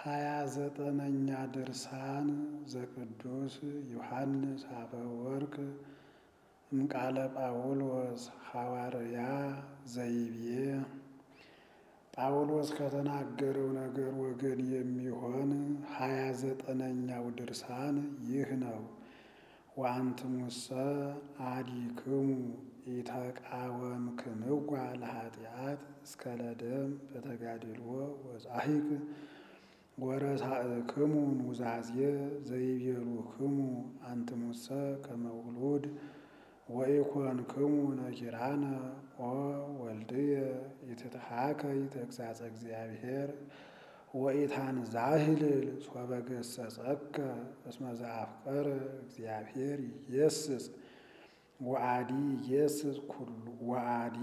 ሃያ ዘጠነኛ ድርሳን ዘቅዱስ ዮሐንስ አፈወርቅ እምቃለ ጳውሎስ ሐዋርያ ዘይቤ ጳውሎስ ከተናገረው ነገር ወገን የሚሆን ሃያ ዘጠነኛው ድርሳን ይህ ነው። ወአንትሙሰ አዲክሙ ኢተቃወምክምዋ ለኃጢአት እስከ ለደም በተጋድሎ ወጻሒቅ ወረሳእክሙ ኑዛዜ ዘይቤሉክሙ አንትሙሰ ከመ ውሉድ ወኢኮንክሙ ነኪራነ ኦ ወልድየ ኢትትሐከይ ተግሣጸ እግዚአብሔር ወኢታንዛህልል ሶበ ገሠጸከ እስመ ዘአፍቀረ እግዚአብሔር ይጌስጽ ወአዲ ይጌስጽ ኩሉ ወአዲ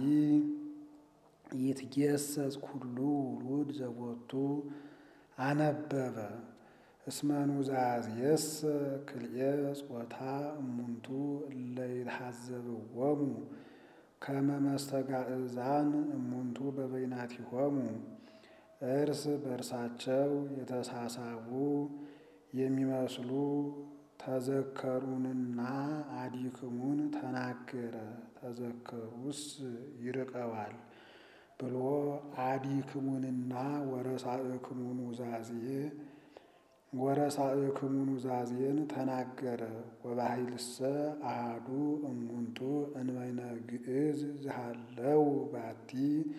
ይትጌሰጽ ኩሉ ውሉድ ዘቦቱ አነበበ እስመ ኑዛዜሰ ክልኤ ጾታ እሙንቱ እለ ይትሐዘብዎሙ ከመ መስተጋዕዛን እሙንቱ በበይናቲሆሙ እርስ በእርሳቸው የተሳሳቡ የሚመስሉ ተዘከሩንና አዲክሙን ተናገረ። ተዘከሩስ ይርቀዋል ብሎ አዲክሙንና ወረሳእክሙ ኑዛዜ ወረሳእክሙ ኑዛዜን ተናገረ። ወባሕይልሰ አሐዱ እሙንቱ እንበይነ ግዕዝ ዝሃለው ባቲ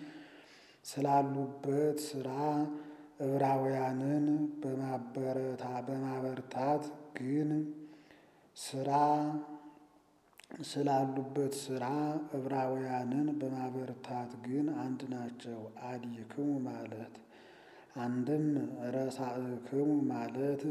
ስላሉበት ስራ ዕብራውያንን በማበረታ በማበርታት ግን ስራ ስላሉበት ስራ ዕብራውያንን በማበርታት ግን አንድ ናቸው። አዲክሙ ማለት አንድም ረሳእክሙ ማለት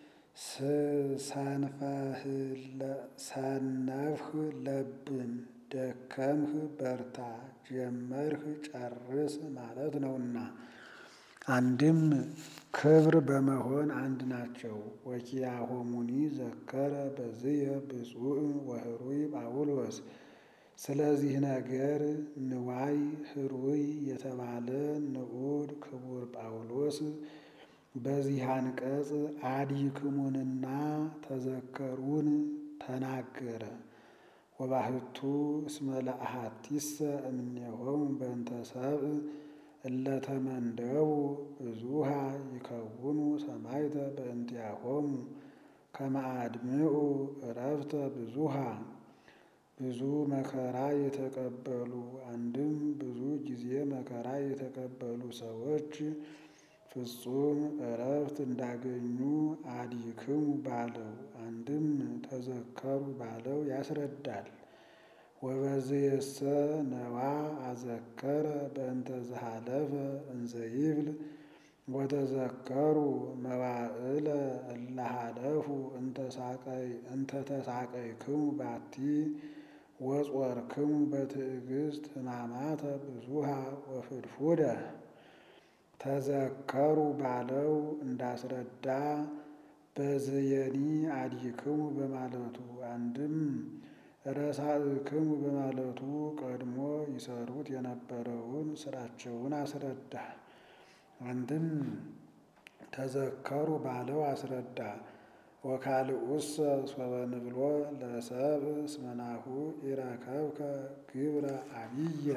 ሰነፍህ ለብን፣ ደከምህ በርታ፣ ጀመርህ ጨርስ ማለት ነውና አንድም ክብር በመሆን አንድ ናቸው። ወኪያሆሙኒ ዘከረ በዝየ ብፁዕ ወህሩይ ጳውሎስ ስለዚህ ነገር ንዋይ ህሩይ የተባለ ንዑድ ክቡር ጳውሎስ በዚህ አንቀጽ አዲክሙንና ተዘከሩን ተናገረ። ወባሕቱ እስመ ለአሐቲሰ እምኔሆሙ በእንተ ሰብእ እለተመንደቡ ብዙሃ ይከውኑ ሰማዕተ በእንቲአሆሙ ከመ አድምዑ ዕረፍተ ብዙሃ ብዙ መከራ የተቀበሉ አንድም ብዙ ጊዜ መከራ የተቀበሉ ሰዎች ፍጹም ዕረፍት እንዳገኙ አዲክሙ ባለው አንድም ተዘከሩ ባለው ያስረዳል። ወበዝየሰ ነዋ አዘከረ በእንተ ዘሃለፈ እንዘ ይብል ወተዘከሩ መዋዕለ እለ ሀለፉ እንተ ተሳቀይክሙ ባቲ ወጾርክሙ በትዕግስት ሕማማተ ብዙሃ ወፍድፉደ ተዘከሩ ባለው እንዳስረዳ በዝየኒ አዲክሙ በማለቱ አንድም ረሳእክሙ በማለቱ ቀድሞ ይሰሩት የነበረውን ስራቸውን አስረዳ። አንድም ተዘከሩ ባለው አስረዳ። ወካልኡሰ ሶበ ንብሎ ለሰብእ እስመ ናሁ ኢረከብከ ግብረ አብየ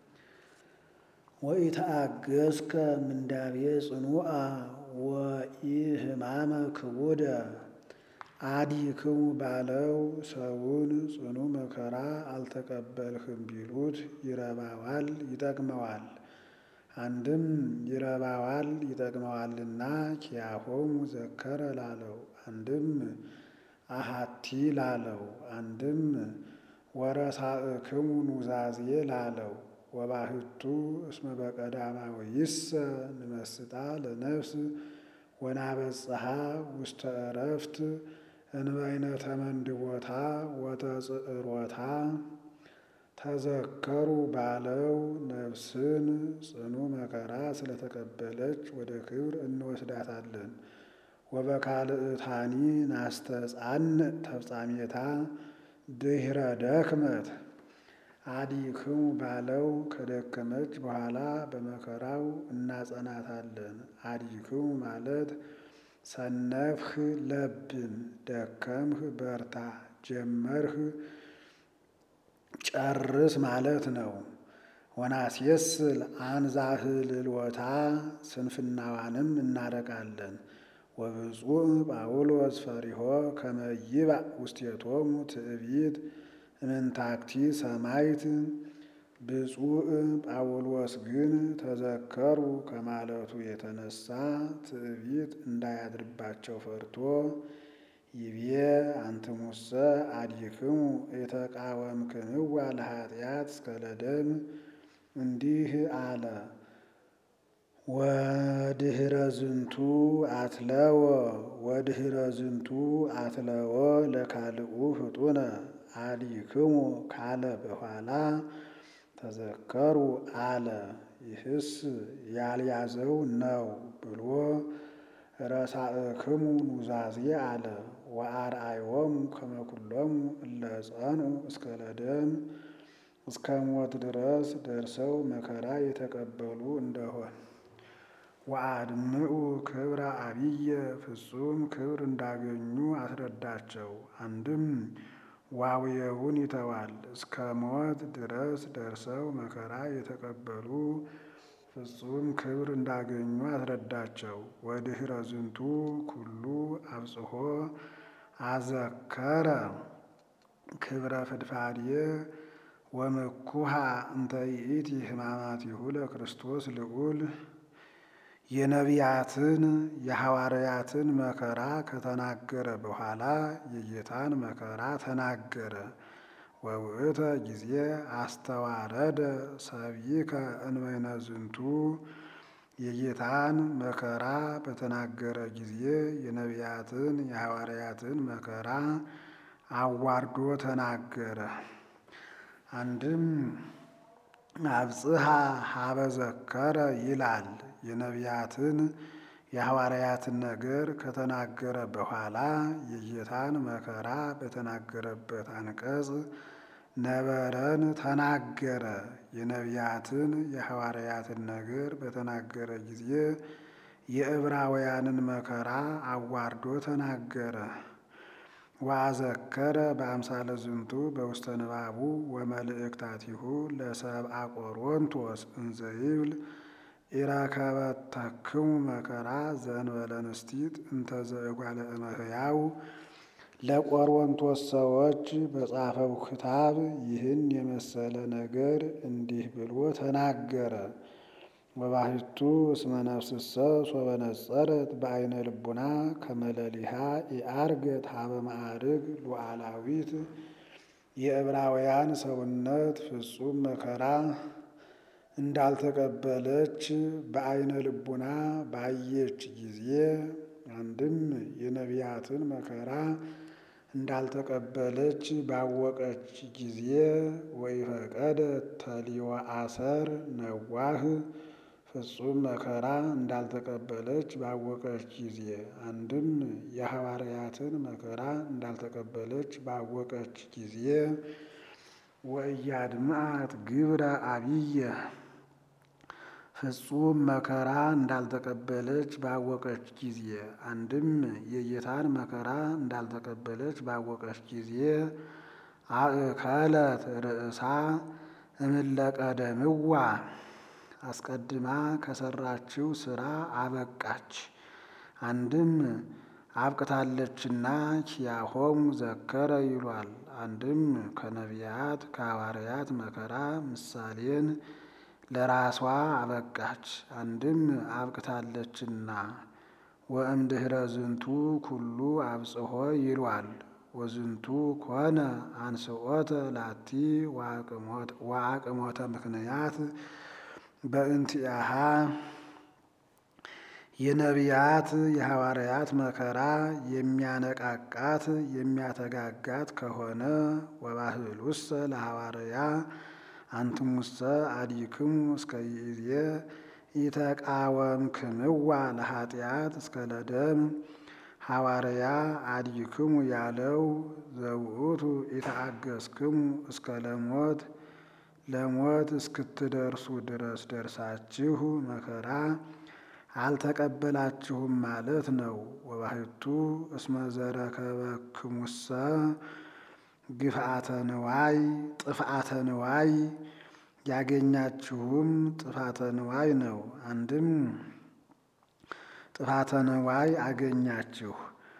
ወኢተአገስከ ምንዳቤ ጽኑዓ ወኢሕማመ ክቡደ አዲክሙ ባለው ሰውን ጽኑ መከራ አልተቀበልህም ቢሉት ይረባዋል፣ ይጠቅመዋል። አንድም ይረባዋል ይጠቅመዋልና ኪያሆሙ ዘከረ ላለው፣ አንድም አሐቲ ላለው፣ አንድም ወረሳእክሙ ኑዛዜ ላለው ወባሕቱ እስመ በቀዳማዊሰ ንመስጣ ለነፍስ ወናበጽሐ ውስተ ዕረፍት እንበይነ ተመንድቦታ ወተጽዕሮታ ተዘከሩ ባለው ነፍስን ጽኑ መከራ ስለተቀበለች ወደ ክብር እንወስዳታለን። ወበካልእታኒ ናስተጻን ተፍጻሜታ ድኅረ ደክመት አዲክሙ ባለው ከደከመች በኋላ በመከራው እናጸናታለን። አዲክሙ ማለት ሰነፍህ ለብም፣ ደከምህ በርታ፣ ጀመርህ ጨርስ ማለት ነው። ወናስየስል አንዛህልልወታ ስንፍናዋንም እናረቃለን። ወብፁዕ ጳውሎስ ፈሪሆ ከመ ይባእ ውስቴቶሙ ትዕቢት እምንታክቲ ሰማይት። ብፁዕ ጳውሎስ ግን ተዘከሩ ከማለቱ የተነሳ ትዕቢት እንዳያድርባቸው ፈርቶ ይቤ አንትሙሰ አዲክሙ የተቃወምክንዋ ለኃጢአት እስከ ለደም እንዲህ አለ። ወድህረ ዝንቱ አትለወ ወድህረ ዝንቱ አትለወ ለካልኡ ፍጡነ አዲክሙ ካለ በኋላ ተዘከሩ አለ። ይህስ ያልያዘው ነው ብሎ ረሳእክሙ ኑዛዜ አለ። ወአርአዮሙ ከመ ኩሎሙ እለ ጸንዑ እስከ ለደም እስከ ሞት ድረስ ደርሰው መከራ የተቀበሉ እንደሆን ወአድምዑ ክብረ አብየ ፍጹም ክብር እንዳገኙ አስረዳቸው። አንድም ዋውየውን ይተዋል። እስከ ሞት ድረስ ደርሰው መከራ የተቀበሉ ፍጹም ክብር እንዳገኙ አስረዳቸው። ወድህረ ዝንቱ ኩሉ አብጽሖ አዘከረ ክብረ ፍድፋድየ ወምኩሃ እንተ ይእቲ ሕማማቲሁ ለክርስቶስ ልዑል የነቢያትን የሐዋርያትን መከራ ከተናገረ በኋላ የጌታን መከራ ተናገረ። ወውእተ ጊዜ አስተዋረደ ሰብይከ እንበይነ ዝንቱ የጌታን መከራ በተናገረ ጊዜ የነቢያትን የሐዋርያትን መከራ አዋርዶ ተናገረ። አንድም አብጽሐ ሀበዘከረ ይላል። የነቢያትን የሐዋርያትን ነገር ከተናገረ በኋላ የጌታን መከራ በተናገረበት አንቀጽ ነበረን ተናገረ። የነቢያትን የሐዋርያትን ነገር በተናገረ ጊዜ የዕብራውያንን መከራ አዋርዶ ተናገረ። ወአዘከረ በአምሳለ ዝንቱ በውስተ ንባቡ ወመልእክታቲሁ ለሰብአ ቆሮንቶስ እንዘ ይብል ኢረከበተክሙ መከራ ዘእንበለ ንስቲት እንተ ዘእጓለ እመሕያው ለቆሮንቶስ ሰዎች በጻፈው ክታብ ይህን የመሰለ ነገር እንዲህ ብሎ ተናገረ። ወባሕቱ እስመ ነፍስሰ ሶበ ነጸረት በዐይነ ልቡና ከመለሊሃ ኢዐርገት ሀበ ማዕርግ ሉዓላዊት የዕብራውያን ሰውነት ፍጹም መከራ እንዳልተቀበለች በዐይነ ልቡና ባየች ጊዜ አንድም የነቢያትን መከራ እንዳልተቀበለች ባወቀች ጊዜ ወኢፈቀደ ተሊወ አሰር ነዋህ ፍጹም መከራ እንዳልተቀበለች ባወቀች ጊዜ አንድም የሐዋርያትን መከራ እንዳልተቀበለች ባወቀች ጊዜ ወእያድምዓት ግብረ አብየ ፍጹም መከራ እንዳልተቀበለች ባወቀች ጊዜ አንድም የጌታን መከራ እንዳልተቀበለች ባወቀች ጊዜ አእከለት ርእሳ እምለቀደምዋ አስቀድማ ከሰራችው ስራ አበቃች። አንድም አብቅታለችና ኪያሆሙ ዘከረ ይሏል። አንድም ከነቢያት ከሐዋርያት መከራ ምሳሌን ለራሷ አበቃች። አንድም አብቅታለችና ወእምድኅረ ዝንቱ ኩሉ አብጽሖ ይሏል። ወዝንቱ ኮነ አንስኦተ ላቲ ወአቅሞተ ምክንያት በእንቲአሃ የነቢያት የሐዋርያት መከራ የሚያነቃቃት የሚያተጋጋት ከሆነ ወባህሉሰ ለሐዋርያ አንትሙሰ አዲክሙ እስከ ይእዜ ኢተቃወምክምዋ ለኃጢአት እስከ ለደም ሐዋርያ አዲክሙ ያለው ዘውእቱ ኢተአገስክሙ እስከ ለሞት ለሞት እስክትደርሱ ድረስ ደርሳችሁ መከራ አልተቀበላችሁም ማለት ነው። ወባሕቱ እስመ ዘረከበክሙሰ ግፍአተ ንዋይ ጥፍአተ ንዋይ ያገኛችሁም ጥፋተ ንዋይ ነው። አንድም ጥፋተ ንዋይ አገኛችሁ።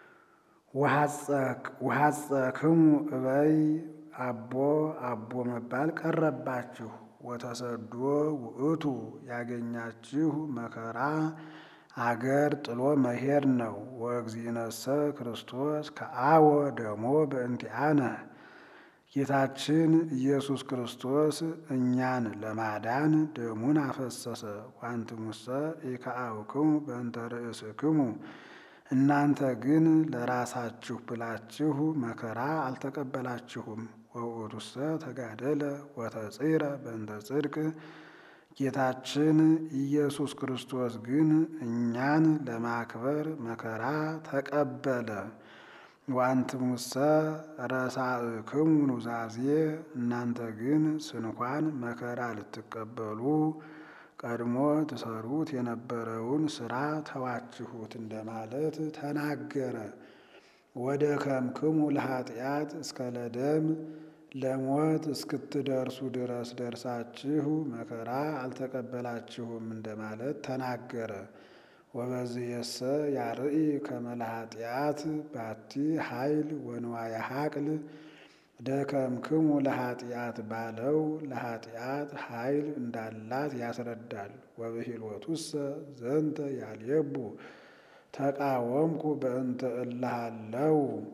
ወሐጸክሙ እበይ አቦ አቦ መባል ቀረባችሁ። ወተሰዶ ውእቱ ያገኛችሁ መከራ አገር ጥሎ መሄድ ነው። ወእግዚእነሰ ክርስቶስ ከአወ ደሞ በእንቲአነ ጌታችን ኢየሱስ ክርስቶስ እኛን ለማዳን ደሙን አፈሰሰ። ዋንትሙሰ ኢከአውክሙ በእንተ ርእስክሙ እናንተ ግን ለራሳችሁ ብላችሁ መከራ አልተቀበላችሁም። ወውእቱሰ ተጋደለ ወተጽረ በእንተ ጽድቅ ጌታችን ኢየሱስ ክርስቶስ ግን እኛን ለማክበር መከራ ተቀበለ። ወአንትሙሰ ረሳእክሙ ኑዛዜ እናንተ ግን ስንኳን መከራ ልትቀበሉ ቀድሞ ትሰሩት የነበረውን ስራ ተዋችሁት እንደማለት ተናገረ። ወደ ከምክሙ ለኃጢአት እስከ ለደም ለሞት እስክትደርሱ ድረስ ደርሳችሁ መከራ አልተቀበላችሁም እንደማለት ተናገረ። ወበዝየሰ ያርኢ ከመ ለኃጢአት ባቲ ኃይል ወንዋየ ሐቅል ደከምክሙ ለኃጢአት ባለው ለኃጢአት ኃይል እንዳላት ያስረዳል። ወብሂልወቱሰ ዘንተ ያልየቡ ተቃወምኩ በእንተ እልሃለው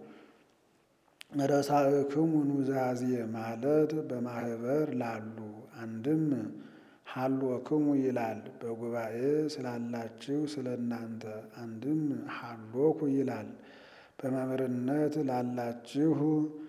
ረሳእክሙ ኑዛዜ ማለት በማህበር ላሉ አንድም ሀሎክሙ ይላል በጉባኤ ስላላችሁ ስለ እናንተ። አንድም ሀሎኩ ይላል በመምህርነት ላላችሁ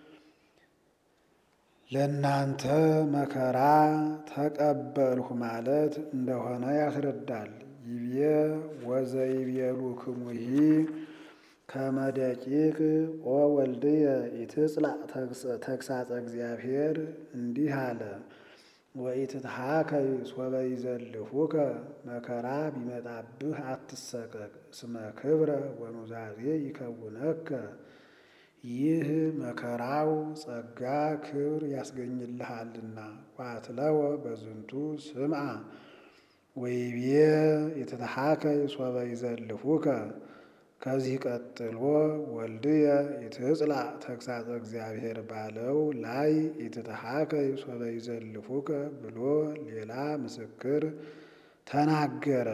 ለእናንተ መከራ ተቀበልሁ ማለት እንደሆነ ያስረዳል። ይቤ ወዘይቤሉክሙሂ ከመ ደቂቅ ኦ ወልድየ ኢትጽላእ ተግሳጸ እግዚአብሔር እንዲህ አለ። ወኢትትሃከይ ሶበ ይዘልፉከ መከራ ቢመጣብህ አትሰቀቅ። እስመ ክብረ ወኑዛዜ ይከውነከ ይህ መከራው ጸጋ ክብር ያስገኝልሃልና። ዋትለወ በዝንቱ ስምዓ ወይቤ ኢትትሃከይ ሶበ ይዘልፉከ ከዚህ ቀጥሎ ወልድየ ኢትጽላእ ተግሳጸ እግዚአብሔር ባለው ላይ ኢትትሃከይ ሶበ ይዘልፉከ ብሎ ሌላ ምስክር ተናገረ።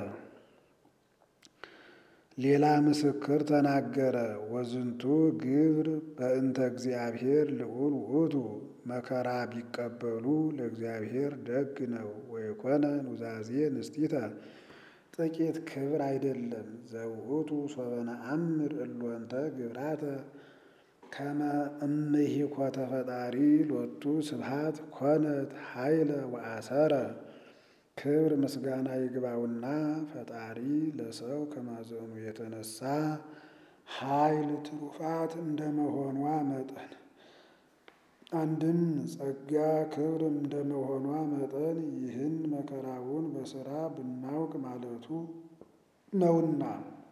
ሌላ ምስክር ተናገረ። ወዝንቱ ግብር በእንተ እግዚአብሔር ልዑል ውእቱ መከራ ቢቀበሉ ለእግዚአብሔር ደግ ነው። ወይኮነ ኑዛዜ ንስቲተ ጥቂት ክብር አይደለም። ዘውእቱ ሶበ ነአምር እሎንተ ግብራተ ከመ እምሂኮተ ፈጣሪ ሎቱ ስብሐት ኮነት ኃይለ ወአሰረ ክብር ምስጋና ይግባውና ፈጣሪ ለሰው ከማዘኑ የተነሳ ኃይል ትሩፋት እንደመሆኗ መጠን አንድም ጸጋ ክብር እንደመሆኗ መጠን ይህን መከራውን በሥራ ብናውቅ ማለቱ ነውና።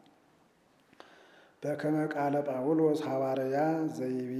በከመ ቃለ ጳውሎስ ሐዋርያ ዘይቤ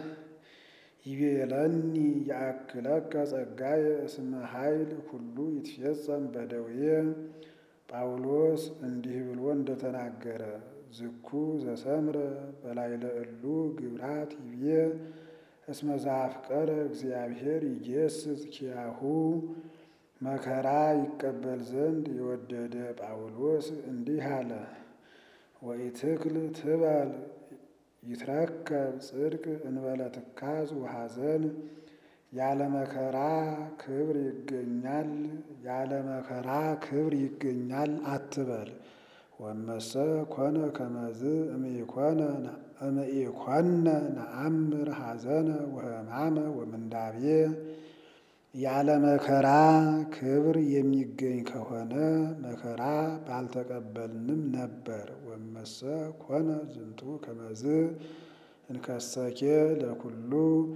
ይቤለኒ ያእክለከ ጸጋየ እስመ ኃይል ኩሉ ይትፌጸም በደዌ ጳውሎስ እንዲህ ብሎ እንደተናገረ ዝኩ ዘሰምረ በላዕለ እሉ ግብራት ይቤ እስመ ዘአፍቀረ እግዚአብሔር ይጌስጽ ኪያሁ መከራ ይቀበል ዘንድ የወደደ ጳውሎስ እንዲህ አለ። ወኢትክል ትበል ይትረከብ ጽድቅ እንበለ ትካዝ ወሐዘን ያለ መከራ ክብር ይገኛል፣ ያለ መከራ ክብር ይገኛል አትበል። ወመሰ ኮነ ከመዝ እምኢኮነ እምኢኮነ ነአምር ሐዘነ ወሕማመ ወምንዳቤ ያለ መከራ ክብር የሚገኝ ከሆነ መከራ ባልተቀበልንም ነበር። ወመሰ ኮነ ዝንቱ ከመዝ እንከሰኬ ለኩሉ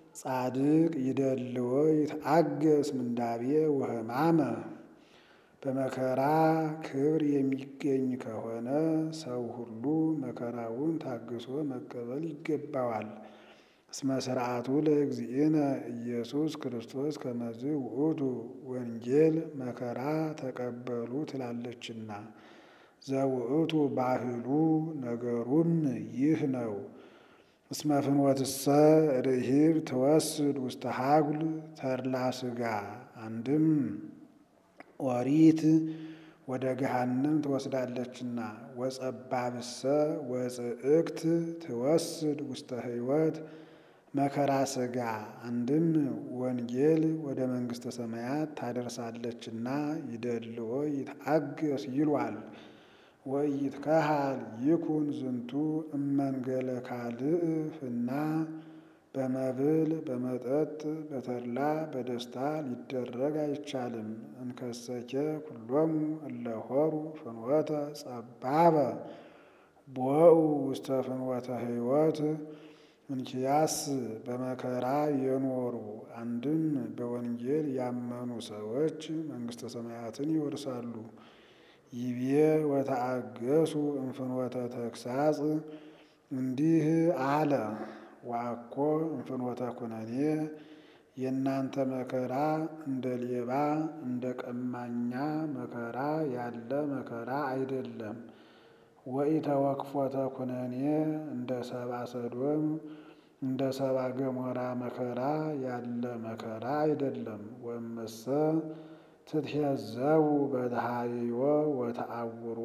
ጻድቅ ይደልዎ ይትአገስ ምንዳቤ ወሕማመ በመከራ ክብር የሚገኝ ከሆነ ሰው ሁሉ መከራውን ታግሶ መቀበል ይገባዋል። እስመ ሥርዓቱ ለእግዚእነ ኢየሱስ ክርስቶስ ከመዝ ውእቱ ወንጌል መከራ ተቀበሉ ትላለችና ዘውእቱ ባህሉ ነገሩም ይህ ነው። እስመ ፍኖትሰ ርሂብ ትወስድ ውስተ ሀጉል ተድላ ሥጋ አንድም ኦሪት ወደ ገሃነም ትወስዳለችና ወጸባብሰ ወጽእክት ትወስድ ውስተ ሕይወት መከራ ሥጋ አንድም ወንጌል ወደ መንግሥተ ሰማያት ታደርሳለችና ይደልዎ ይትአገስ ይሏል። ወኢይትከሃል ይኩን ዝንቱ እመንገለ ካልእ ፍና በመብል በመጠጥ በተድላ በደስታ ሊደረግ አይቻልም። እንከሰኬ ኩሎሙ እለ ሆሩ ፍኖተ ጸባበ ቦኡ ውስተ ፍኖተ ሕይወት እንኪያስ በመከራ የኖሩ አንድም በወንጌል ያመኑ ሰዎች መንግሥተ ሰማያትን ይወርሳሉ። ይቤ ወተአገሱ እምፍኖተ ተግሳጽ እንዲህ አለ። ዋኮ እምፍኖተ ኩነኔ የእናንተ መከራ እንደ ሌባ እንደ ቀማኛ መከራ ያለ መከራ አይደለም። ወኢተወክፎተ ኩነኔ እንደ ሰባ ሰዶም እንደ ሰባ ገሞራ መከራ ያለ መከራ አይደለም። ወመሰ ትትሄዘቡ በተሃይዮ ወተአውሮ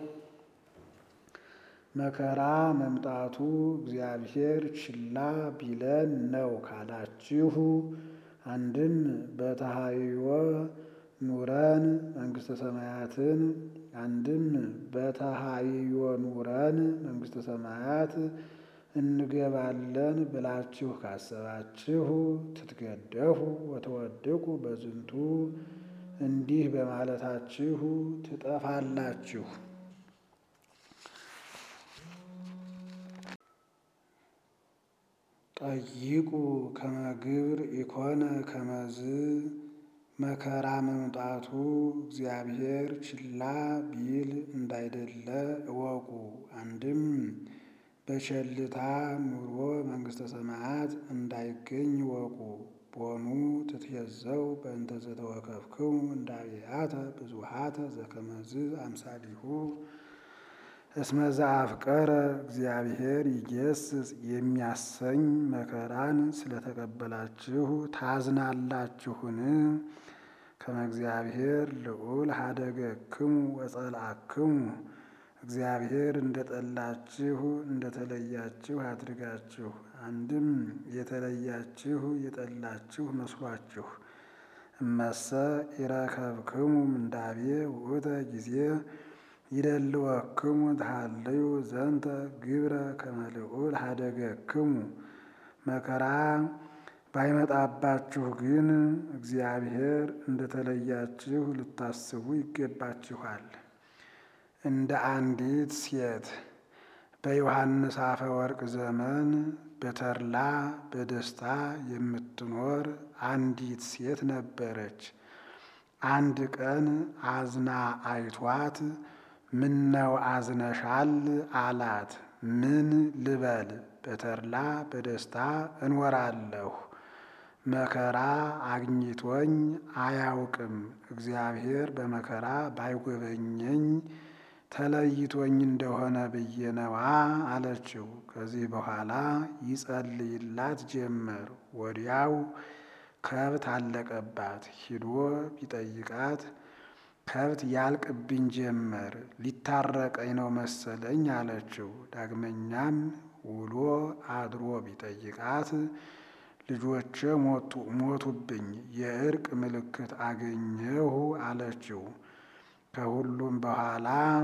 መከራ መምጣቱ እግዚአብሔር ችላ ቢለን ነው ካላችሁ፣ አንድም በተሃይዮ ኑረን መንግሥተ ሰማያትን አንድም በተሃይዮ ኑረን መንግሥተ ሰማያት እንገባለን ብላችሁ ካሰባችሁ ትትገደፉ ወተወድቁ በዝንቱ እንዲህ በማለታችሁ ትጠፋላችሁ። ጠይቁ ከመግብር ኢኮነ ከመዝ መከራ መምጣቱ እግዚአብሔር ችላ ቢል እንዳይደለ እወቁ። አንድም በቸልታ ኑሮ መንግሥተ ሰማያት እንዳይገኝ እወቁ። ቦኑ ትትሄዘው በእንተ ዘተወከፍክሙ እንዳብያተ ብዙሃተ ዘከመዝ አምሳሊሁ እስመ ዘአፍቀረ እግዚአብሔር ይጌስጽ የሚያሰኝ መከራን ስለተቀበላችሁ ታዝናላችሁን? ከመ እግዚአብሔር ልዑል ሀደገክሙ ወጸልአክሙ እግዚአብሔር እንደጠላችሁ እንደተለያችሁ አድርጋችሁ አንድም የተለያችሁ የጠላችሁ መስሏችሁ እመሰ ኢረከብክሙ ምንዳቤ ውእተ ጊዜ ይደልወክሙ ተሃለዩ ዘንተ ግብረ ከመ ልዑል ሀደገክሙ መከራ ባይመጣባችሁ ግን እግዚአብሔር እንደተለያችሁ ልታስቡ ይገባችኋል። እንደ አንዲት ሴት በዮሐንስ አፈወርቅ ዘመን በተድላ በደስታ የምትኖር አንዲት ሴት ነበረች። አንድ ቀን አዝና አይቷት ምነው አዝነሻል? አላት። ምን ልበል? በተድላ በደስታ እኖራለሁ። መከራ አግኝቶኝ አያውቅም። እግዚአብሔር በመከራ ባይጎበኘኝ ተለይቶኝ እንደሆነ ብዬ ነዋ አለችው። ከዚህ በኋላ ይጸልይላት ጀመር። ወዲያው ከብት አለቀባት። ሂዶ ቢጠይቃት ከብት ያልቅብኝ ጀመር፣ ሊታረቀኝ ነው መሰለኝ አለችው። ዳግመኛም ውሎ አድሮ ቢጠይቃት ልጆቼ ሞቱብኝ፣ የእርቅ ምልክት አገኘሁ አለችው። ከሁሉም በኋላ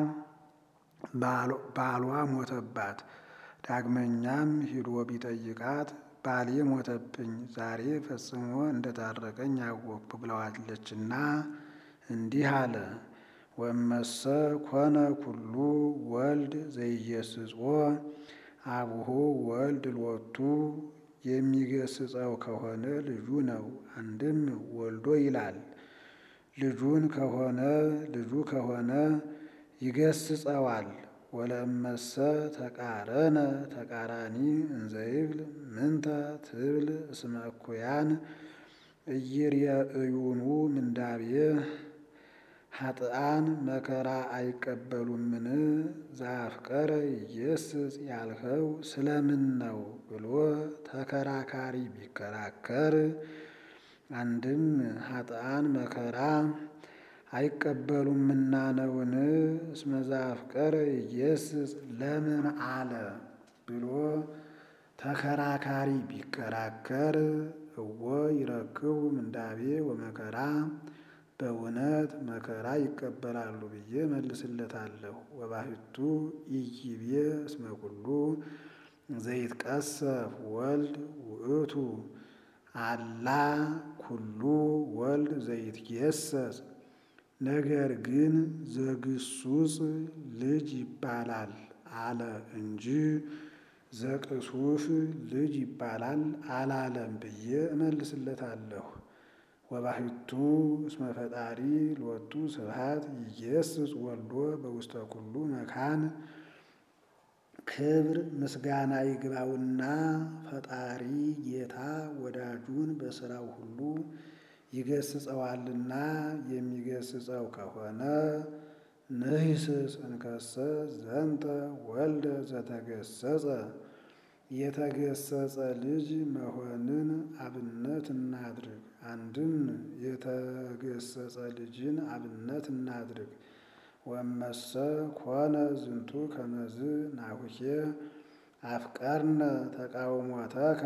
ባሏ ሞተባት። ዳግመኛም ሂዶ ቢጠይቃት ባሌ ሞተብኝ፣ ዛሬ ፈጽሞ እንደታረቀኝ አወቅኩ ብለዋለችና እንዲህ አለ። ወመሰ ኮነ ኩሉ ወልድ ዘኢየስጾ አቡሁ ወልድ ሎቱ የሚገስጸው ከሆነ ልጁ ነው። አንድም ወልዶ ይላል። ልጁን ከሆነ ልጁ ከሆነ ይገስጸዋል። ወለእመሰ ተቃረነ ተቃራኒ እንዘይብል ምንተ ትብል እስመ እኩያን ኢይርየእዩኑ ምንዳቤ ኃጥአን መከራ አይቀበሉምን ዘአፍቀረ ኢየስጽ ያልኸው ስለምን ነው ብሎ ተከራካሪ ቢከራከር አንድም ኃጥአን መከራ አይቀበሉምና ነውን? እስመ ዘአፍቀረ ኢየስጽ ለምን አለ ብሎ ተከራካሪ ቢከራከር እወ ይረክቡ ምንዳቤ ወመከራ በእውነት መከራ ይቀበላሉ ብዬ መልስለታለሁ። ወባሕቱ ኢይቤ እስመ ኩሉ ዘይትቀሰፍ ወልድ ውእቱ አላ ኩሉ ወልድ ዘይትጌሰስ ነገር ግን ዘግሱጽ ልጅ ይባላል አለ እንጂ ዘቅሱፍ ልጅ ይባላል አላለም ብዬ እመልስለታለሁ። ወባሕቱ እስመ ፈጣሪ ሎቱ ስብሐት ኢየስጽ ወልዶ በውስተ ኩሉ መካን ክብር ምስጋና ይግባውና ፈጣሪ ጌታ ወዳጁን በሥራው ሁሉ ይገስጸዋልና የሚገስጸው ከሆነ ንሂስስ እንከሰ ዘንተ ወልደ ዘተገሰጸ የተገሰጸ ልጅ መሆንን አብነት እናድርግ። አንድም የተገሰጸ ልጅን አብነት እናድርግ። ወመሰ ኮነ ዝንቱ ከመዝ ናሁኬ አፍቀርነ ተቃውሞተከ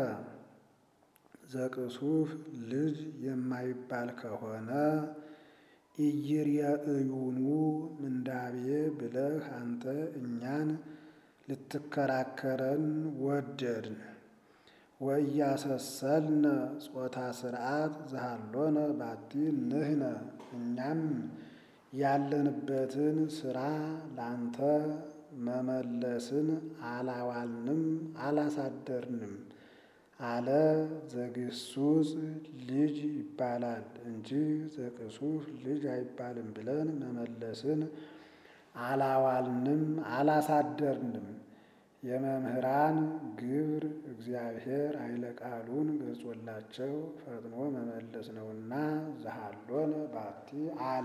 ዘቅሱፍ ልጅ የማይባል ከሆነ ኢይርየእዩኑ ምንዳቤ ብለህ አንተ እኛን ልትከራከረን ወደድን። ወኢያሰሰልነ ጾታ ስርዓት ዘሃሎነ ባቲ ንሕነ እኛም ያለንበትን ስራ ላንተ መመለስን አላዋልንም አላሳደርንም አለ። ዘግሱጽ ልጅ ይባላል እንጂ ዘቅሱፍ ልጅ አይባልም ብለን መመለስን አላዋልንም አላሳደርንም። የመምህራን ግብር እግዚአብሔር ኃይለ ቃሉን ገልጾላቸው ፈጥኖ መመለስ ነውና ዘሃሎነ ባቲ አለ።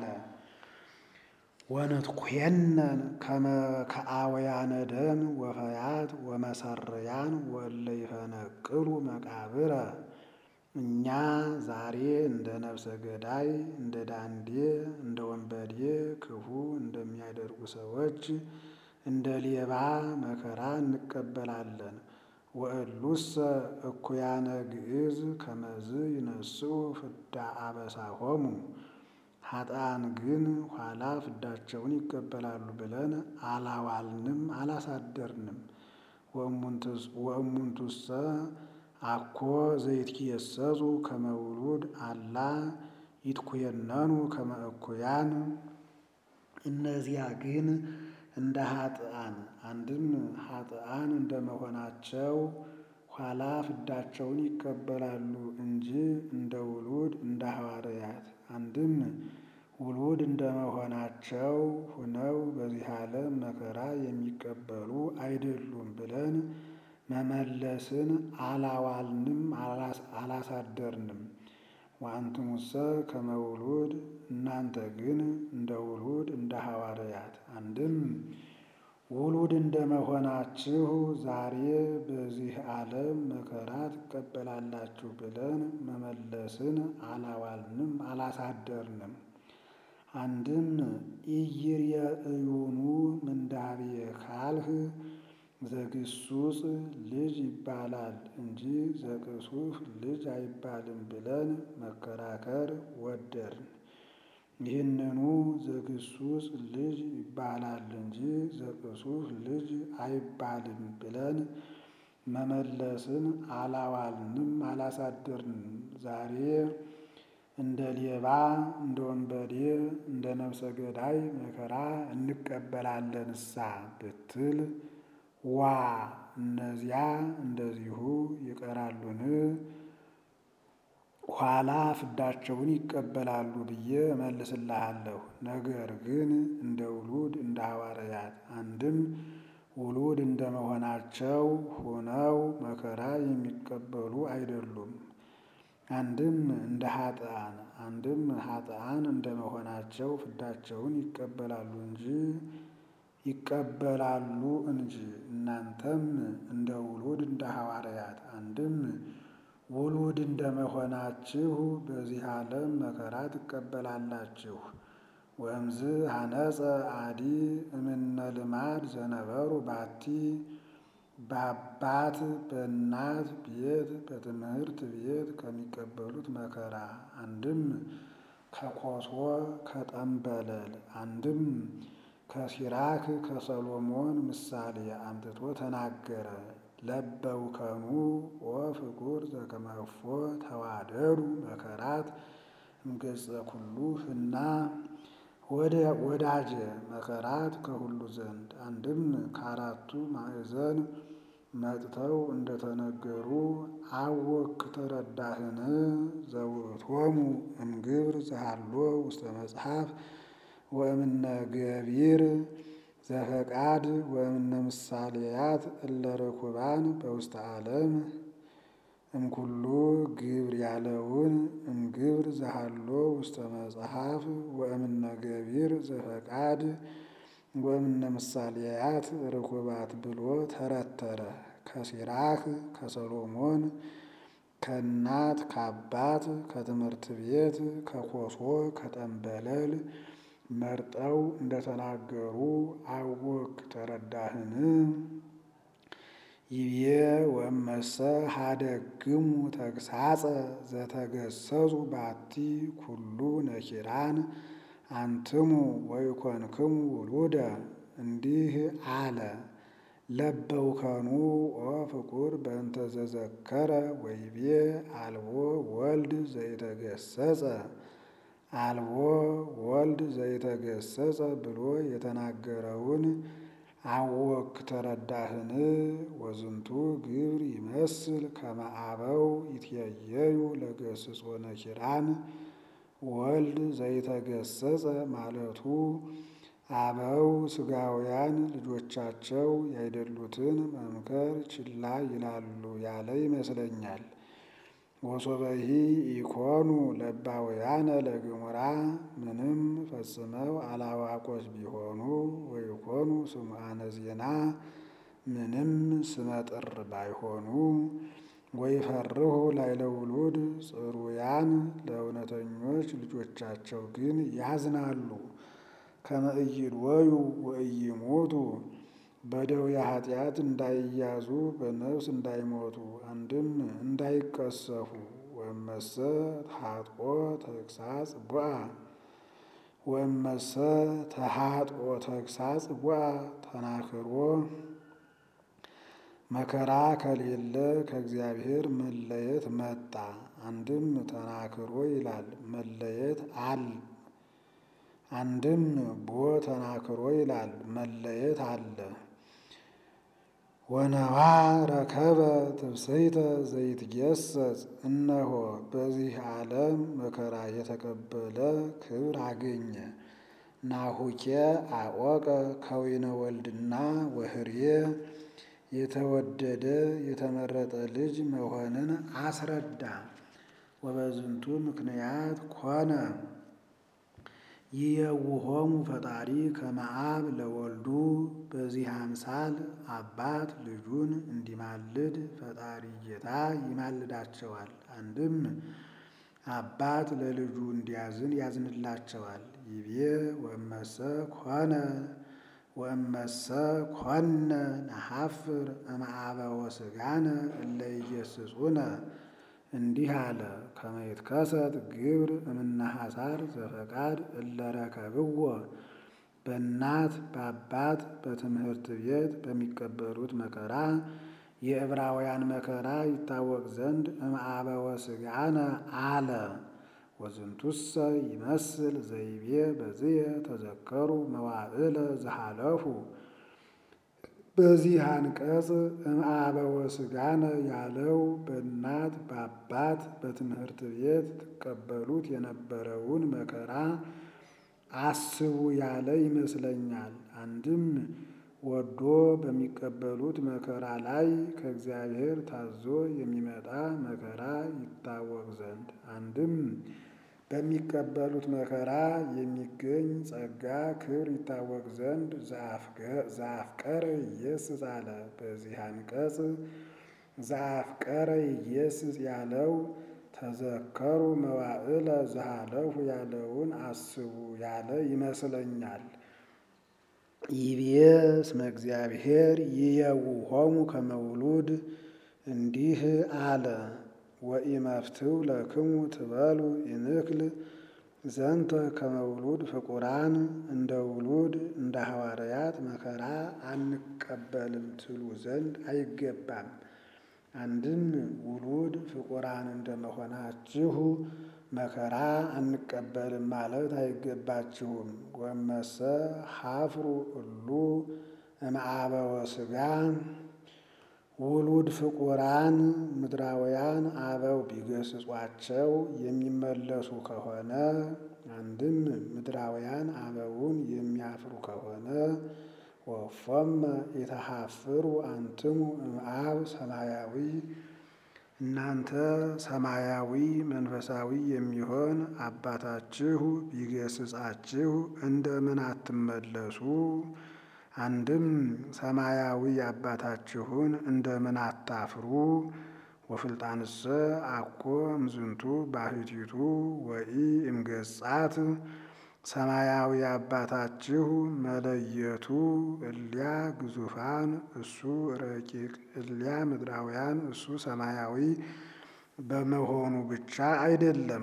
ወንትኩየነን ከመ ከአወያነ ደም ወፈያት ወመሰርያን ወእለ ይፈነቅሉ መቃብረ እኛ ዛሬ እንደ ነፍሰ ገዳይ እንደ ዳንዴ እንደ ወንበዴ ክፉ እንደሚያደርጉ ሰዎች እንደ ሌባ መከራ እንቀበላለን። ወእሉሰ እኩያነ ግዕዝ ከመዝ ይነስኡ ፍዳ አበሳሆሙ ኃጥአን ግን ኋላ ፍዳቸውን ይቀበላሉ ብለን አላዋልንም አላሳደርንም። ወእሙንቱሰ አኮ ዘይትጌሰጹ ከመ ውሉድ አላ ይትኩየነኑ ከመ እኩያን እነዚያ ግን እንደ ኃጥአን አንድም ኃጥአን እንደመሆናቸው ኋላ ፍዳቸውን ይቀበላሉ እንጂ እንደ ውሉድ እንደ ሐዋርያት አንድም ውሉድ እንደመሆናቸው ሁነው በዚህ ዓለም መከራ የሚቀበሉ አይደሉም ብለን መመለስን አላዋልንም አላሳደርንም። ወአንትሙሰ ከመ ውሉድ እናንተ ግን እንደ ውሉድ እንደ ሐዋርያት አንድም ውሉድ እንደመሆናችሁ ዛሬ በዚህ ዓለም መከራ ትቀበላላችሁ ብለን መመለስን አላዋልንም አላሳደርንም። አንድም ኢይርየእዩኑ ምንዳቤ ካልህ ዘግሱጽ ልጅ ይባላል እንጂ ዘቅሱፍ ልጅ አይባልም ብለን መከራከር ወደድን። ይህንኑ ዘግሱጽ ልጅ ይባላል እንጂ ዘቅሱፍ ልጅ አይባልም ብለን መመለስን አላዋልንም አላሳደርንም። ዛሬ እንደ ሌባ እንደ ወንበዴ እንደ ነፍሰ ገዳይ መከራ እንቀበላለንሳ ብትል ዋ እነዚያ እንደዚሁ ይቀራሉን? ኋላ ፍዳቸውን ይቀበላሉ ብዬ እመልስልሃለሁ። ነገር ግን እንደ ውሉድ እንደ ሐዋርያት አንድም ውሉድ እንደመሆናቸው ሆነው መከራ የሚቀበሉ አይደሉም። አንድም እንደ ኃጥአን አንድም ኃጥአን እንደመሆናቸው ፍዳቸውን ይቀበላሉ እንጂ ይቀበላሉ እንጂ እናንተም እንደ ውሉድ እንደ ሐዋርያት አንድም ውሉድ እንደመሆናችሁ በዚህ ዓለም መከራ ትቀበላላችሁ። ወእምዝ ሐነጸ አዲ እምነ ልማድ ዘነበሩ ባቲ በአባት በእናት ቤት በትምህርት ቤት ከሚቀበሉት መከራ አንድም ከኮሶ ከጠንበለል አንድም ከሲራክ ከሰሎሞን ምሳሌ አምጥቶ ተናገረ። ለበውከኑ ወፍቁር ዘከመፎ ተዋደዱ መከራት እምገጸ ኩሉ ህና ወዳጀ መከራት ከሁሉ ዘንድ አንድም ከአራቱ ማዕዘን መጥተው እንደተነገሩ አወክ ተረዳህን? ዘውእቶሙ እምግብር ዘሃሎ ውስተ መጽሐፍ ወእምነ ገቢር ዘፈቃድ ወእምነ ምሳሌያት እለ ርኩባን በውስተ ዓለም እምኩሉ ግብር ያለውን እምግብር ዘሃሎ ውስተ መጽሐፍ ወእምነ ገቢር ዘፈቃድ ወእምነ ምሳሌያት ርኩባት ብሎ ተረተረ። ከሲራክ ከሰሎሞን ከእናት ከአባት ከትምህርት ቤት ከኮሶ ከጠንበለል መርጠው እንደተናገሩ አወክ ተረዳህን? ይቤ ወመሰ ሀደግሙ ተግሳጸ ዘተገሰጹ ባቲ ኩሉ ነኪራን አንትሙ ወይኮንክሙ ውሉደ እንዲህ አለ። ለበውከኑ ወፍቁር በእንተ ዘዘከረ ወይቤ አልቦ ወልድ ዘይተገሰጸ አልቦ ወልድ ዘይተገሰጸ ብሎ የተናገረውን አወክ ተረዳህን? ወዝንቱ ግብር ይመስል ከመ አበው ይትየየዩ ለገስጾ ነኪራን ወልድ ዘይተገሰጸ ማለቱ አበው ሥጋውያን ልጆቻቸው ያይደሉትን መምከር ችላ ይላሉ ያለ ይመስለኛል። ወሶበሂ ኢኮኑ ለባውያነ ለግሙራ ምንም ፈጽመው አላዋቆች ቢሆኑ ወይኮኑ ስሙዓነ ዜና ምንም ስመጥር ባይሆኑ ወይፈርሁ ላዕለ ውሉድ ጽሩያን ለእውነተኞች ልጆቻቸው ግን ያዝናሉ። ከመ ኢይድወዩ ወኢይሞቱ በደዌ ኃጢአት እንዳይያዙ በነፍስ እንዳይሞቱ አንድም እንዳይቀሰፉ። ወእመሰ ተኃጥኦ ተግሳጽ ቡአ ወእመሰ ተኃጥኦ ተግሳጽ ቡአ ተናክሮ መከራ ከሌለ ከእግዚአብሔር መለየት መጣ። አንድም ተናክሮ ይላል መለየት አል አንድም ቦ ተናክሮ ይላል መለየት አለ። ወነዋ ረከበ ትብስይተ ዘይትጌሰጽ እነሆ በዚህ ዓለም መከራ የተቀበለ ክብር አገኘ። ናሁኬ አወቀ ከዊነ ወልድና ወህርዬ የተወደደ የተመረጠ ልጅ መሆንን አስረዳ። ወበዝንቱ ምክንያት ኮነ ይየውሆሙ ፈጣሪ ከመ አብ ለወልዱ በዚህ አምሳል አባት ልጁን እንዲማልድ ፈጣሪ ጌታ ይማልዳቸዋል። አንድም አባት ለልጁ እንዲያዝን ያዝንላቸዋል። ይቤ ወእመሰ ኮነ ወእመሰ ኮነ ነሐፍር እምአበወ ሥጋነ እለ ኢየስጹነ እንዲህ አለ። ከመ ይትከሰት ግብር እምነ ሐሳር ዘፈቃድ እለ ረከብዎ በእናት በአባት በትምህርት ቤት በሚቀበሉት መከራ የዕብራውያን መከራ ይታወቅ ዘንድ እምአበወ ሥጋነ አለ። ወዝንቱሰ ይመስል ዘይቤ በዝየ ተዘከሩ መዋዕለ ዘሃለፉ በዚህ አንቀጽ እምአበወ ሥጋነ ያለው በእናት በአባት በትምህርት ቤት ትቀበሉት የነበረውን መከራ አስቡ ያለ ይመስለኛል። አንድም ወዶ በሚቀበሉት መከራ ላይ ከእግዚአብሔር ታዞ የሚመጣ መከራ ይታወቅ ዘንድ፣ አንድም በሚቀበሉት መከራ የሚገኝ ጸጋ ክብር ይታወቅ ዘንድ ዘአፍቀረ ኢየስስ አለ። በዚህ አንቀጽ ዘአፍቀረ ኢየስስ ያለው ተዘከሩ መዋዕለ ዘሃለፉ ያለውን አስቡ ያለ ይመስለኛል። ይቤ እስመ እግዚአብሔር ይየውሆሙ ከመውሉድ እንዲህ አለ። ወኢመፍትው ለክሙ ትበሉ ይንክል ዘንተ ከመውሉድ ፍቁራን እንደ ውሉድ እንደ ሐዋርያት መከራ አንቀበልም ትሉ ዘንድ አይገባም። አንድም ውሉድ ፍቁራን እንደመሆናችሁ መከራ አንቀበልም ማለት አይገባችሁም። ወመሰ ሀፍሩ እሉ እምአበወ ሥጋ ውሉድ ፍቁራን ምድራውያን አበው ቢገስጿቸው የሚመለሱ ከሆነ አንድም ምድራውያን አበውን የሚያፍሩ ከሆነ ወፎመ የተሃፍሩ አንትሙ እምአብ ሰማያዊ እናንተ ሰማያዊ መንፈሳዊ የሚሆን አባታችሁ ቢገስጻችሁ እንደምን አትመለሱ? አንድም ሰማያዊ አባታችሁን እንደምን አታፍሩ? ወፍልጣንሰ አኮ እምዝንቱ ባሕቲቱ ወኢ እምገጻት ሰማያዊ አባታችሁ መለየቱ እሊያ ግዙፋን እሱ ረቂቅ እሊያ ምድራውያን እሱ ሰማያዊ በመሆኑ ብቻ አይደለም።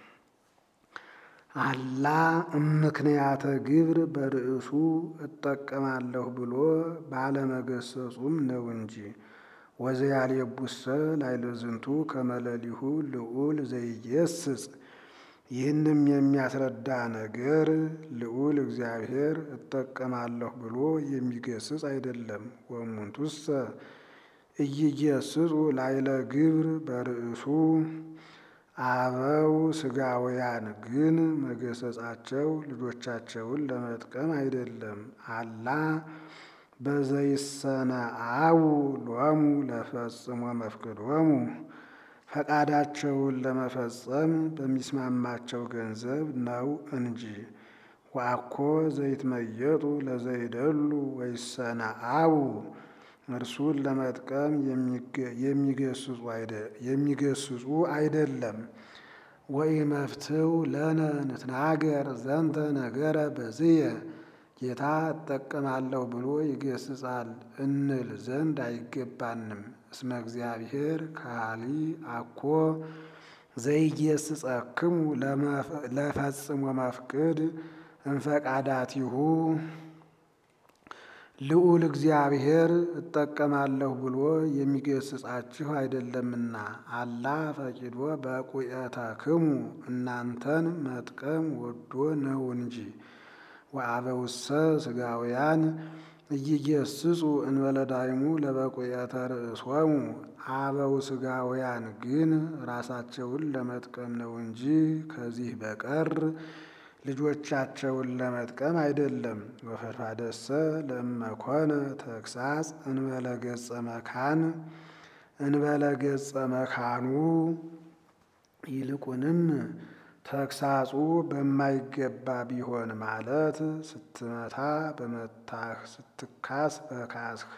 አላ እምክንያተ ግብር በርእሱ እጠቀማለሁ ብሎ ባለመገሰጹም ነው እንጂ። ወዘያልየቡሰ ላይለዝንቱ ከመለሊሁ ልዑል ዘይየስጽ ይህንም የሚያስረዳ ነገር ልዑል እግዚአብሔር እጠቀማለሁ ብሎ የሚገስጽ አይደለም። ወእሙንቱሰ ኢይገስጹ ላይለ ግብር በርእሱ አበው ሥጋውያን ግን መገሰጻቸው ልጆቻቸውን ለመጥቀም አይደለም። አላ በዘይሰነአው ሎሙ ለፈጽሞ መፍቅዶሙ ፈቃዳቸውን ለመፈጸም በሚስማማቸው ገንዘብ ነው እንጂ። ወአኮ ዘይትመየጡ ለዘይደሉ ወይሰነአው እርሱን ለመጥቀም የሚገስጹ አይደለም። ወኢመፍትው ለነ ንትናገር ዘንተ ነገረ በዝየ ጌታ እጠቀማለሁ ብሎ ይገስጻል እንል ዘንድ አይገባንም። እስመ እግዚአብሔር ካሊ አኮ ዘይገስጸክሙ ለፈጽሞ መፍቅድ እንፈቃዳቲሁ ልዑል እግዚአብሔር እጠቀማለሁ ብሎ የሚገስጻችሁ አይደለምና። አላ ፈቂዶ በቁየተክሙ እናንተን መጥቀም ወዶ ነው እንጂ። ወአበውሰ ሥጋውያን እይገስጹ እንበለ ዳይሙ ለበቁየተ ርእሶሙ አበው ሥጋውያን ግን ራሳቸውን ለመጥቀም ነው እንጂ ከዚህ በቀር ልጆቻቸውን ለመጥቀም አይደለም። ወፈድፋደሰ ለእመኮነ ተግሳጽ እንበለ ገጸ መካን እንበለ ገጸ መካኑ ይልቁንም ተግሳጹ በማይገባ ቢሆን ማለት ስትመታ በመታህ ስትካስ በካስህ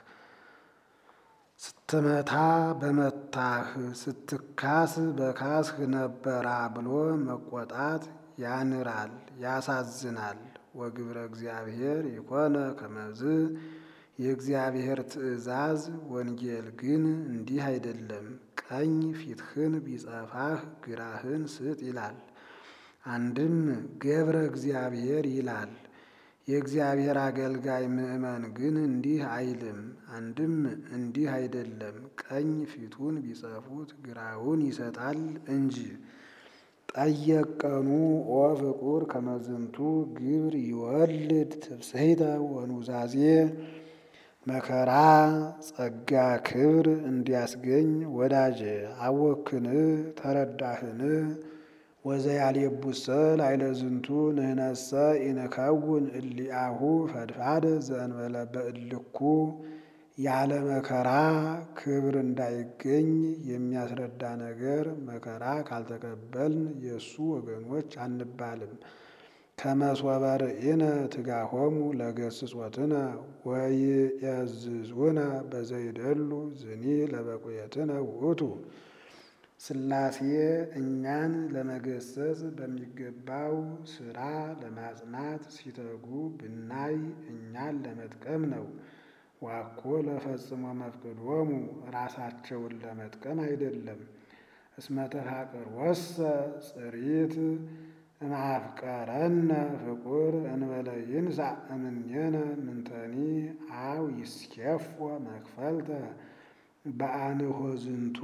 ስትመታ በመታህ ስትካስ በካስህ ነበራ ብሎ መቆጣት ያንራል፣ ያሳዝናል። ወግብረ እግዚአብሔር ይኮነ ከመዝ የእግዚአብሔር ትእዛዝ ወንጌል ግን እንዲህ አይደለም። ቀኝ ፊትህን ቢጸፋህ ግራህን ስጥ ይላል። አንድም ገብረ እግዚአብሔር ይላል። የእግዚአብሔር አገልጋይ ምእመን ግን እንዲህ አይልም። አንድም እንዲህ አይደለም። ቀኝ ፊቱን ቢጸፉት ግራውን ይሰጣል እንጂ። ጠየቀኑ ኦ ፍቁር ከመዝንቱ ግብር ይወልድ ትብስሕተ ወኑዛዜ መከራ ጸጋ ክብር እንዲያስገኝ ወዳጄ አወክን ተረዳህን? ወዘያልየቡሰ ላዕለ ዝንቱ ንሕነሰ ኢንከውን እሊአሁ ፈድፋደ ዘእንበለ በእልኩ ያለ መከራ ክብር እንዳይገኝ የሚያስረዳ ነገር መከራ ካልተቀበልን የእሱ ወገኖች አንባልም። ከመሶበ ርኢነ ትጋሆሙ ለገስጾትነ ወይዔዝዙነ በዘይደሉ ዝኒ ለበቁየትነ ውእቱ። ሥላሴ እኛን ለመገሰጽ በሚገባው ሥራ ለማጽናት ሲተጉ ብናይ እኛን ለመጥቀም ነው። ዋኮ ለፈጽሞ መፍቅዶሙ ራሳቸውን ለመጥቀም አይደለም። እስመ ተፋቅርወሰ ጽሪት እምአፍቀረነ ፍቁር እንበለ ይንሣእ እምኔነ ምንተኒ አው ይስኬፎ መክፈልተ በአንሆ ዝንቱ።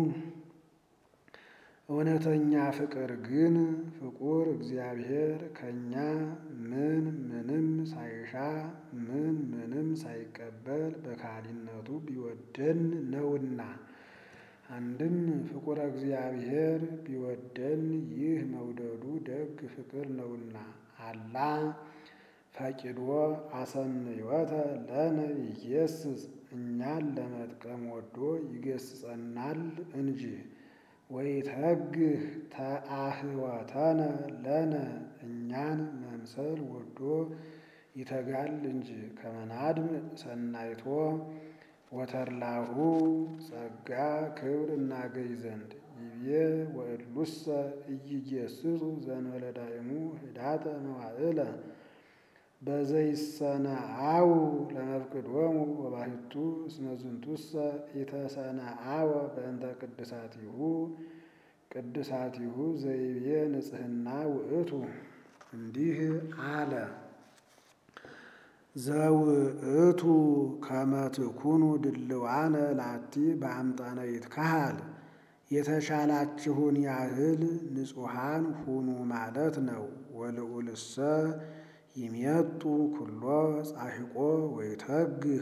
እውነተኛ ፍቅር ግን ፍቁር እግዚአብሔር ከእኛ ምን ምንም ሳይሻ ምን ምንም ሳይቀበል በካህሊነቱ ቢወደን ነውና። አንድም ፍቁረ እግዚአብሔር ቢወደን ይህ መውደዱ ደግ ፍቅር ነውና። አላ ፈቂዶ አሰንዮተ ለነ ይጌስጽ እኛን ለመጥቀም ወዶ ይገስጸናል እንጂ። ወይተግህ ተአህወተነ ለነ እኛን መምሰል ወዶ ይተጋል እንጂ። ከመናድም ሰናይቶ ወተርላሁ ጸጋ ክብር እናገኝ ዘንድ ይቤ ወእሉሰ ኢይጌስጹ ዘእንበለ ዳይሙ ህዳተ መዋዕለ በዘይሰነአው ለመፍቅዶሙ ወባሕቱ እስመ ዝንቱሰ ኢተሰነአወ በእንተ ቅድሳቲሁ ቅድሳቲሁ ዘይቤ ንጽሕና ውእቱ። እንዲህ አለ ዘውእቱ ከመ ትኩኑ ድልዋነ ላቲ በአምጣነ ይትከሃል የተሻላችሁን ያህል ንጹሐን ሁኑ ማለት ነው። ወልዑልሰ ይሜጡ ኩሎ ጻሒቆ ወይተግህ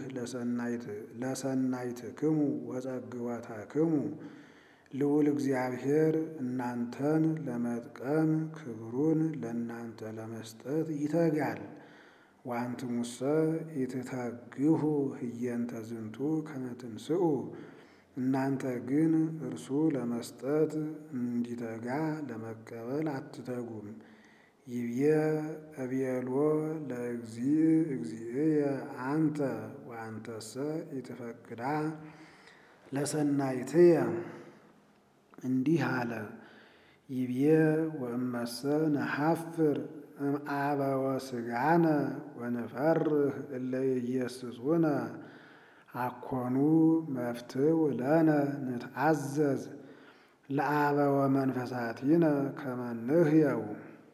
ለሰናይትክሙ ወጸግወተክሙ ልዑል እግዚአብሔር እናንተን ለመጥቀም ክብሩን ለእናንተ ለመስጠት ይተጋል። ወአንትሙሰ ኢትተግሁ ህየንተ ዝንቱ ከመ ትንስኡ እናንተ ግን እርሱ ለመስጠት እንዲተጋ ለመቀበል አትተጉም። ይብዬ እቤሎ ለእግዚእ እግዚእየ አንተ ወአንተሰ ኢትፈቅዳ ለሰናይትየ እንዲህ አለ። ይብዬ ወእመሰ ነሐፍር እምአበወ ሥጋነ ወንፈርህ እለ ኢየስጹነ አኮኑ መፍትው ለነ ንትአዘዝ ለአበወ መንፈሳቲነ ከመ ንሕየው።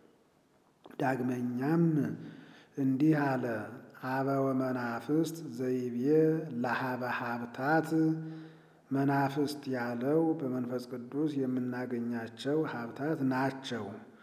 ዳግመኛም እንዲህ አለ። አበወ መናፍስት ዘይቤ ለሀበ ሀብታት መናፍስት ያለው በመንፈስ ቅዱስ የምናገኛቸው ሀብታት ናቸው።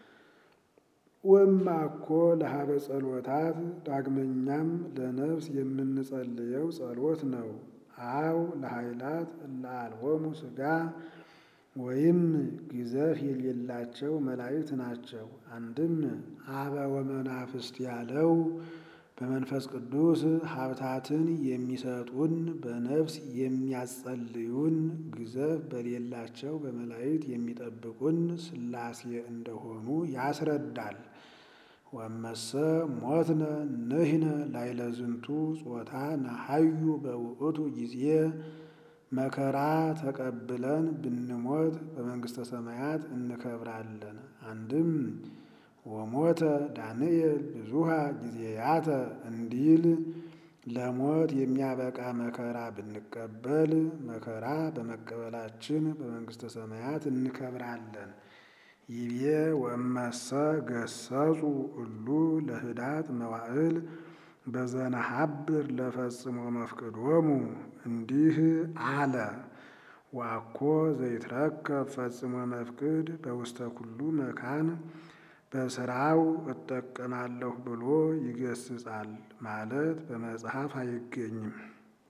ወማኮ ለሀበ ጸሎታት ዳግመኛም ለነፍስ የምንጸልየው ጸሎት ነው። አው ለኃይላት እለአልቦሙ ሥጋ ወይም ግዘፍ የሌላቸው መላእክት ናቸው። አንድም አበወ መናፍስት ያለው በመንፈስ ቅዱስ ሀብታትን የሚሰጡን በነፍስ የሚያጸልዩን ግዘፍ በሌላቸው በመላእክት የሚጠብቁን ሥላሴ እንደሆኑ ያስረዳል። ወመሰ ሞትነ ንሕነ ላዕለ ዝንቱ ጾታ ነሐዩ በውእቱ ጊዜ መከራ ተቀብለን ብንሞት በመንግሥተ ሰማያት እንከብራለን። አንድም ወሞተ ዳንኤል ብዙሃ ጊዜያተ እንዲል ለሞት የሚያበቃ መከራ ብንቀበል መከራ በመቀበላችን በመንግሥተ ሰማያት እንከብራለን። ይቤ ወእመሰ ገሰጹ እሉ ለህዳት መዋዕል በዘነሐብር ለፈጽሞ መፍቅዶሙ እንዲህ አለ። ዋኮ ዘይትረከብ ፈጽሞ መፍቅድ በውስተ ኩሉ መካን በስራው እጠቀማለሁ ብሎ ይገስጻል ማለት በመጽሐፍ አይገኝም።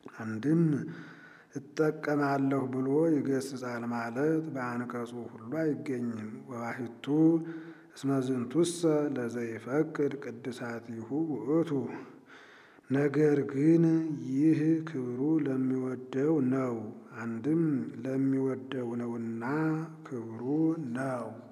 አንድም እጠቀማለሁ ብሎ ይገስጻል ማለት በአንቀጹ ሁሉ አይገኝም። ወባሕቱ እስመ ዝንቱሰ ለዘይፈቅድ ቅድሳቲሁ ውእቱ። ነገር ግን ይህ ክብሩ ለሚወደው ነው። አንድም ለሚወደው ነውና ክብሩ ነው።